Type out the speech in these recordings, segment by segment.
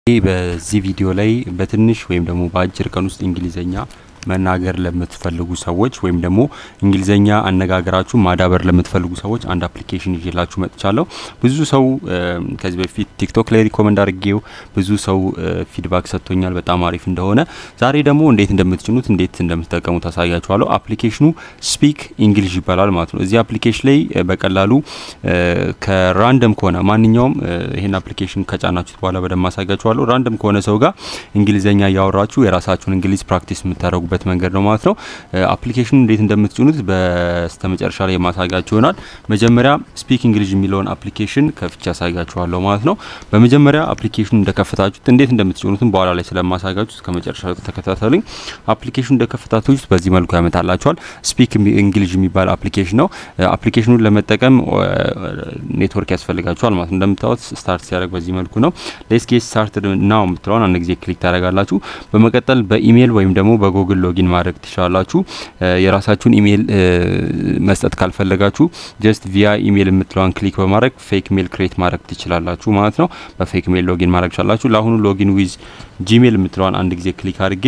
በዚህ ቪዲዮ ላይ በትንሽ ወይም ደግሞ በአጭር ቀን ውስጥ እንግሊዘኛ መናገር ለምትፈልጉ ሰዎች ወይም ደግሞ እንግሊዘኛ አነጋገራችሁ ማዳበር ለምትፈልጉ ሰዎች አንድ አፕሊኬሽን ይዤላችሁ መጥቻለሁ። ብዙ ሰው ከዚህ በፊት ቲክቶክ ላይ ሪኮመንድ አድርጌው ብዙ ሰው ፊድባክ ሰጥቶኛል በጣም አሪፍ እንደሆነ። ዛሬ ደግሞ እንዴት እንደምትጭኑት እንዴት እንደምትጠቀሙ ታሳያችኋለሁ። አፕሊኬሽኑ ስፒክ እንግሊሽ ይባላል ማለት ነው። እዚህ አፕሊኬሽን ላይ በቀላሉ ከራንደም ከሆነ ማንኛውም ይህን አፕሊኬሽን ከጫናችሁት በኋላ በደንብ ማሳያችኋለሁ። ራንደም ከሆነ ሰው ጋር እንግሊዘኛ እያወራችሁ የራሳችሁን እንግሊዝ ፕራክቲስ የምታደርጉ በት መንገድ ነው ማለት ነው። አፕሊኬሽኑ እንዴት እንደምትጭኑት በስተመጨረሻ ላይ የማሳያችሁ ይሆናል። መጀመሪያ ስፒክ እንግሊሽ የሚለውን አፕሊኬሽን ከፍቼ ያሳያችኋለሁ ማለት ነው። በመጀመሪያ አፕሊኬሽኑ እንደከፈታችሁት እንዴት እንደምትጭኑትም በኋላ ላይ ስለማሳያችሁ እስከ መጨረሻ ተከታተሉኝ። አፕሊኬሽኑ እንደከፈታችሁት በዚህ መልኩ ያመጣላችኋል። ስፒክ እንግሊሽ የሚባል አፕሊኬሽን ነው። አፕሊኬሽኑን ለመጠቀም ኔትወርክ ያስፈልጋችኋል ማለት ነው። እንደምታዩት ስታርት ሲያደርግ በዚህ መልኩ ነው። ሌትስ ጌት ስታርት ናው የምትለውን አንድ ጊዜ ክሊክ ታደርጋላችሁ። በመቀጠል በኢሜይል ወይም ደግሞ በጉግል ሎጊን ማድረግ ትችላላችሁ። የራሳችሁን ኢሜይል መስጠት ካልፈለጋችሁ ጀስት ቪያ ኢሜይል የምትለዋን ክሊክ በማድረግ ፌክ ሜል ክሬት ማድረግ ትችላላችሁ ማለት ነው። በፌክ ሜል ሎጊን ማድረግ ትችላላችሁ። ለአሁኑ ሎጊን ዊዝ ጂሜል የምትለዋን አንድ ጊዜ ክሊክ አድርጌ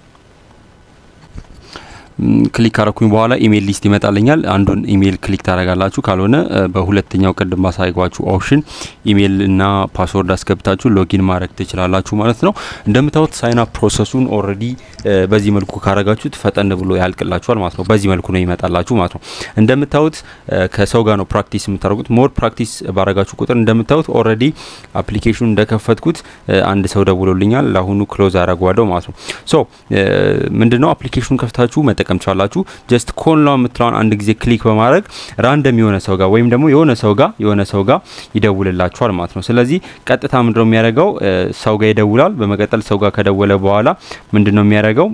ክሊክ ካረኩኝ በኋላ ኢሜይል ሊስት ይመጣልኛል። አንዱን ኢሜይል ክሊክ ታደርጋላችሁ። ካልሆነ በሁለተኛው ቅድም ባሳይጓችሁ ኦፕሽን ኢሜይል እና ፓስወርድ አስገብታችሁ ሎጊን ማድረግ ትችላላችሁ ማለት ነው። እንደምታዩት ሳይን አፕ ፕሮሰሱን ኦልሬዲ በዚህ መልኩ ካረጋችሁት ፈጠን ብሎ ያልቅላችኋል ማለት ነው። በዚህ መልኩ ነው ይመጣላችሁ ማለት ነው። እንደምታዩት ከሰው ጋር ነው ፕራክቲስ የምታደርጉት። ሞር ፕራክቲስ ባረጋችሁ ቁጥር እንደምታዩት ኦልሬዲ አፕሊኬሽኑ እንደከፈትኩት አንድ ሰው ደውሎልኛል። ለአሁኑ ክሎዝ አረጓለሁ ማለት ነው። ሶ ምንድነው አፕሊኬሽኑን ከፍታችሁ መጠቀም ትችላላችሁ። ጀስት ኮን ላ የምትለውን አንድ ጊዜ ክሊክ በማድረግ ራንደም የሆነ ሰው ጋር ወይም ደግሞ የሆነ ሰው ጋር የሆነ ሰው ጋር ይደውልላችኋል ማለት ነው። ስለዚህ ቀጥታ ምንድነው የሚያደርገው ሰው ጋር ይደውላል። በመቀጠል ሰው ጋር ከደወለ በኋላ ምንድነው የሚያደርገው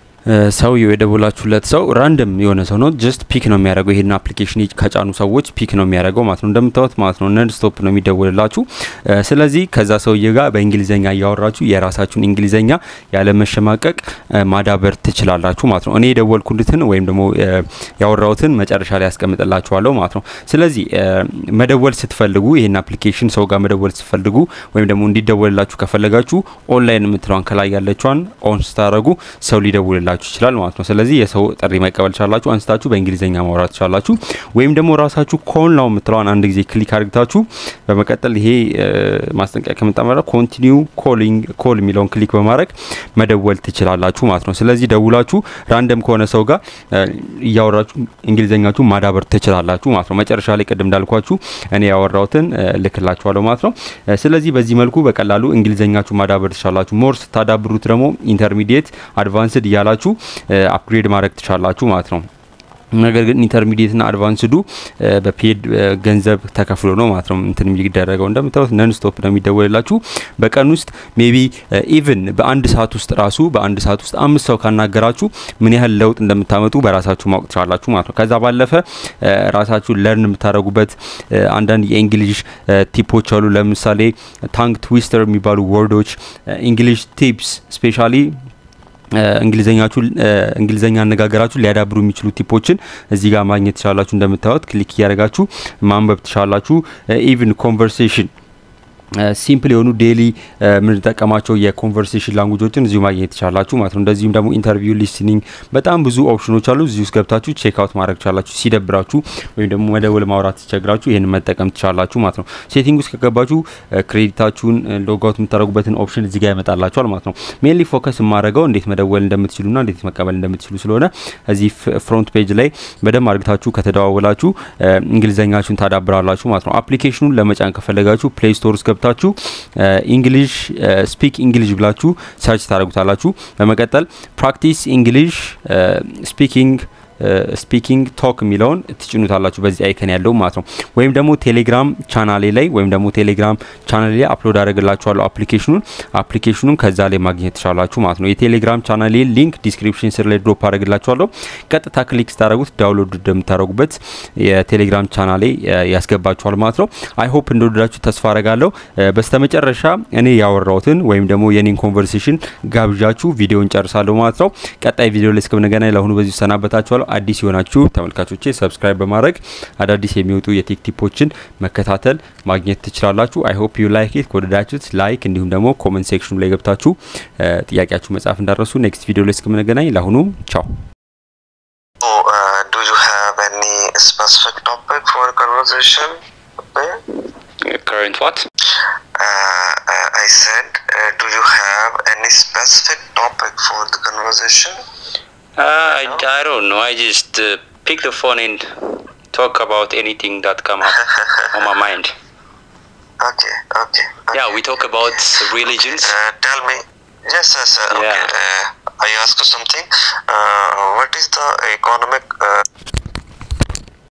ሰውየው የደወላችሁለት ሰው ራንደም የሆነ ሰው ነው። ጀስት ፒክ ነው የሚያደርገው። ይሄን አፕሊኬሽን ከጫኑ ሰዎች ፒክ ነው የሚያደርገው ማለት ነው። እንደምታዩት ማለት ነው ነን ስቶፕ ነው የሚደውልላችሁ። ስለዚህ ከዛ ሰውዬ ጋር በእንግሊዘኛ እያወራችሁ የራሳችሁን እንግሊዘኛ ያለ መሸማቀቅ ማዳበር ትችላላችሁ ማለት ነው። እኔ የደወልኩልትን ወይም ደግሞ ያወራሁትን መጨረሻ ላይ ያስቀምጥላችኋለሁ ማለት ነው። ስለዚህ መደወል ስትፈልጉ ይሄን አፕሊኬሽን ሰው ጋር መደወል ስትፈልጉ ወይም ደግሞ እንዲደወልላችሁ ከፈለጋችሁ ኦንላይን የምትለዋን ከላይ ያለችዋን ኦን ስታደረጉ ሰው ሊደውልላችሁ ሊያደርጋችሁ ይችላል ማለት ነው። ስለዚህ የሰው ጥሪ መቀበል ቻላችሁ፣ አንስታችሁ በእንግሊዝኛ ማውራት ቻላችሁ። ወይም ደግሞ ራሳችሁ ኮል ናው የምትለዋን አንድ ጊዜ ክሊክ አድርግታችሁ በመቀጠል ይሄ ማስጠንቀቂያ ከመጣ በኋላ ኮንቲኒው ኮሊንግ ኮል የሚለውን ክሊክ በማድረግ መደወል ትችላላችሁ ማለት ነው። ስለዚህ ደውላችሁ ራንደም ከሆነ ሰው ጋር እያወራችሁ እንግሊዝኛችሁ ማዳበር ትችላላችሁ ማለት ነው። መጨረሻ ላይ ቅድም እንዳልኳችሁ እኔ ያወራሁትን ልክላችኋለሁ ማለት ነው። ስለዚህ በዚህ መልኩ በቀላሉ እንግሊዝኛችሁ ማዳበር ትችላላችሁ። ሞር ስታዳብሩት ደግሞ ኢንተርሚዲየት አድቫንስድ እያላችሁ አፕግሬድ ማድረግ ትችላላችሁ ማለት ነው። ነገር ግን ኢንተርሚዲየትና አድቫንስዱ በፔድ ገንዘብ ተከፍሎ ነው ማለት ነው እንትን የሚደረገው። እንደምታዩት ነን ስቶፕ ነው የሚደወልላችሁ በቀን ውስጥ ሜቢ ኢቭን በአንድ ሰዓት ውስጥ ራሱ በአንድ ሰዓት ውስጥ አምስት ሰው ካናገራችሁ ምን ያህል ለውጥ እንደምታመጡ በራሳችሁ ማወቅ ትችላላችሁ ማለት ነው። ከዛ ባለፈ ራሳችሁ ለርን የምታደርጉበት አንዳንድ የእንግሊሽ ቲፖች አሉ። ለምሳሌ ታንግ ትዊስተር የሚባሉ ወርዶች፣ እንግሊሽ ቲፕስ ስፔሻሊ እንግሊዘኛችሁ እንግሊዘኛ አነጋገራችሁ ሊያዳብሩ የሚችሉ ቲፖችን እዚህ ጋር ማግኘት ትችላላችሁ። እንደምታዩት ክሊክ እያደረጋችሁ ማንበብ ትችላላችሁ። ኢቭን ኮንቨርሴሽን ሲምፕል የሆኑ ዴሊ የምንጠቀማቸው የኮንቨርሴሽን ላንጉጆችን እዚሁ ማግኘት ትችላላችሁ ማለት ነው። እንደዚሁም ደግሞ ኢንተርቪው፣ ሊስኒንግ በጣም ብዙ ኦፕሽኖች አሉ። እዚህ ውስጥ ገብታችሁ ቼክ አውት ማድረግ ትችላላችሁ። ሲደብራችሁ ወይም ደግሞ መደወል ማውራት ሲቸግራችሁ ይህን መጠቀም ትችላላችሁ ማለት ነው። ሴቲንግ ውስጥ ከገባችሁ ክሬዲታችሁን ሎጋውት የምታደርጉበትን ኦፕሽን እዚህ ጋር ያመጣላችኋል ማለት ነው። ሜንሊ ፎከስ የማደርገው እንዴት መደወል እንደምትችሉና እንዴት መቀበል እንደምትችሉ ስለሆነ እዚህ ፍሮንት ፔጅ ላይ በደንብ አድርግታችሁ ከተደዋወላችሁ እንግሊዘኛችሁን ታዳብራላችሁ ማለት ነው። አፕሊኬሽኑን ለመጫን ከፈለጋችሁ ፕሌይ ስቶር ውስጥ ገብታችሁ ኢንግሊሽ ስፒክ ኢንግሊሽ ብላችሁ ሰርች ታደርጉታላችሁ። በመቀጠል ፕራክቲስ ኢንግሊሽ ስፒኪንግ ስፒኪንግ ቶክ የሚለውን ትጭኑታላችሁ በዚህ አይከን ያለው ማለት ነው። ወይም ደግሞ ቴሌግራም ቻናሌ ላይ ወይም ደግሞ ቴሌግራም ቻናሌ ላይ አፕሎድ አደረግላችኋለሁ አፕሊኬሽኑን አፕሊኬሽኑን ከዛ ላይ ማግኘት ትችላላችሁ ማለት ነው። የቴሌግራም ቻናሌ ሊንክ ዲስክሪፕሽን ስር ላይ ድሮፕ አደረግላችኋለሁ። ቀጥታ ክሊክ ስታደረጉት ዳውንሎድ እንደምታደረጉበት የቴሌግራም ቻናሌ ያስገባችኋል ማለት ነው። አይ ሆፕ እንደወደዳችሁ ተስፋ አረጋለሁ። በስተመጨረሻ እኔ ያወራሁትን ወይም ደግሞ የኔን ኮንቨርሴሽን ጋብዣችሁ ቪዲዮን ጨርሳለሁ ማለት ነው። ቀጣይ ቪዲዮ ላይ እስከምንገናኝ ለአሁኑ በዚሁ ሰናበታችኋለሁ። አመሰግናለሁ። አዲስ የሆናችሁ ተመልካቾቼ ሰብስክራይብ በማድረግ አዳዲስ የሚወጡ የቴክ ቲፖችን መከታተል ማግኘት ትችላላችሁ። አይ ሆፕ ዩ ላይክ ኢት ከወደዳችሁት ላይክ፣ እንዲሁም ደግሞ ኮመንት ሴክሽኑ ላይ ገብታችሁ ጥያቄያችሁ መጻፍ እንዳረሱ። ኔክስት ቪዲዮ ላይ እስከምንገናኝ ለአሁኑ ቻው። do you have any specific topic for conversation? Okay. current what? Uh, uh, I said, uh, do you have any specific topic for the conversation? Uh, I, I don't know. I just uh, pick the phone and talk about anything that come up on my mind. Okay, okay. okay. Yeah, we talk about religions. Uh, tell me. Yes, yes. Uh, okay. Yeah. Uh, I ask you something. Uh, what is the economic uh,